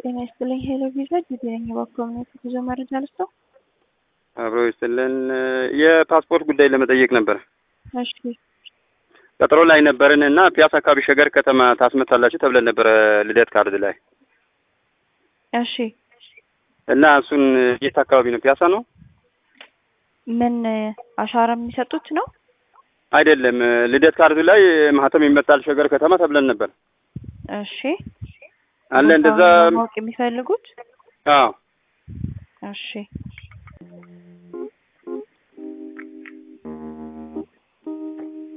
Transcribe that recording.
ጤና ይስጥልኝ። ሄሎ ቪዛ ጊዜ ነኝ። በኮሚኒቲ ጉዞ መረጃ ልስጠው። አብሮ ይስጥልን። የፓስፖርት ጉዳይ ለመጠየቅ ነበር። እሺ ቀጠሮ ላይ ነበርን እና ፒያሳ አካባቢ ሸገር ከተማ ታስመታላችሁ ተብለን ነበረ ልደት ካርድ ላይ እሺ እና እሱን የት አካባቢ ነው? ፒያሳ ነው ምን አሻራ የሚሰጡት ነው? አይደለም። ልደት ካርድ ላይ ማህተም ይመጣል ሸገር ከተማ ተብለን ነበር እሺ አለ እንደዛ። ቦታውን ማወቅ የሚፈልጉት አዎ እሺ